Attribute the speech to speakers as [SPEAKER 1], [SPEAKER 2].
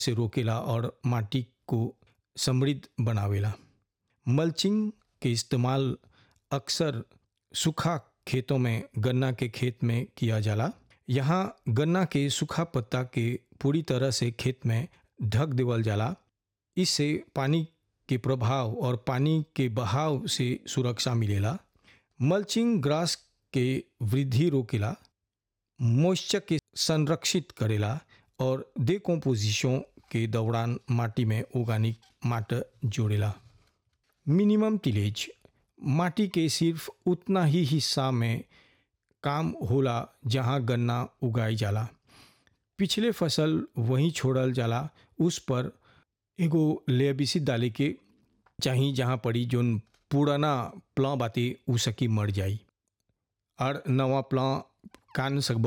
[SPEAKER 1] से रोकेला और माटी को समृद्ध बनावेला मल्चिंग के इस्तेमाल अक्सर सूखा खेतों में गन्ना के खेत में किया जाला यहाँ गन्ना के सूखा पत्ता के पूरी तरह से खेत में ढक देवल जाला इससे पानी के प्रभाव और पानी के बहाव से सुरक्षा मिलेला मल्चिंग ग्रास के वृद्धि रोकेला मॉइस्चर के संरक्षित करेला और डिकम्पोजिशन के दौरान माटी में ऑर्गेनिक माटर जोड़ेला मिनिमम टिलेज माटी के सिर्फ उतना ही हिस्सा में काम होला जहाँ गन्ना उगाई जाला पिछले फसल वहीं छोड़ल जाला उस पर एगो लेबिसी डाले के चाही जहाँ पड़ी जोन पुराना प्लां बाते उ सकी मर जाई और नवा प्लां कान सकब